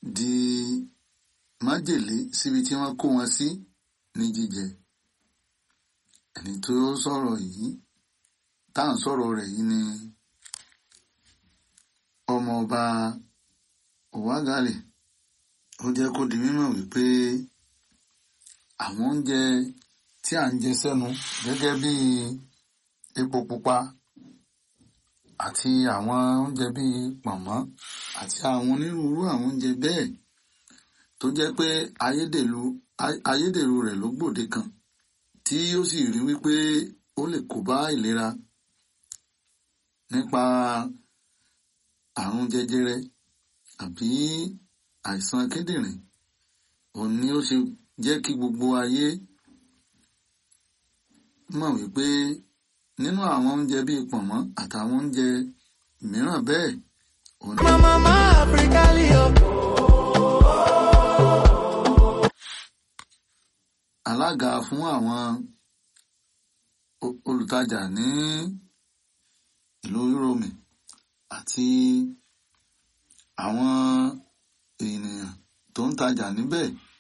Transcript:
di májèlé síbi tí wọ́n kó wọn sí ní jíjẹ ẹni tó sọ̀rọ̀ yìí tá à ń sọ̀rọ̀ rẹ̀ yìí ni ọmọọba Òwágàlè ó jẹ́ kó di mímọ̀ wípé àwọn oúnjẹ tí à ń jẹ sẹ́nu gẹ́gẹ́ bí epo pupa àti àwọn oúnjẹ bíi pọ̀nmọ́ àti àwọn onírúurú àwọn oúnjẹ bẹ́ẹ̀ tó jẹ́ pé ayédèrú ayédèrú rẹ̀ ló gbòde kan tí ó sì rí wípé ó lè kó bá ìlera nípa àrùn jẹjẹrẹ àbí àìsàn kíndìnrín òun ni ó ṣe jẹ́ kí gbogbo ayé mọ̀ wípé nínú àwọn oúnjẹ bíi pọ̀nmọ́ àtàwọn oúnjẹ mìíràn bẹ́ẹ̀ òun ni. Mama Africa Leo. alága fún àwọn o- olùtajà ní ìlú Rome àti àwọn ènìyàn tó ń tajà níbẹ̀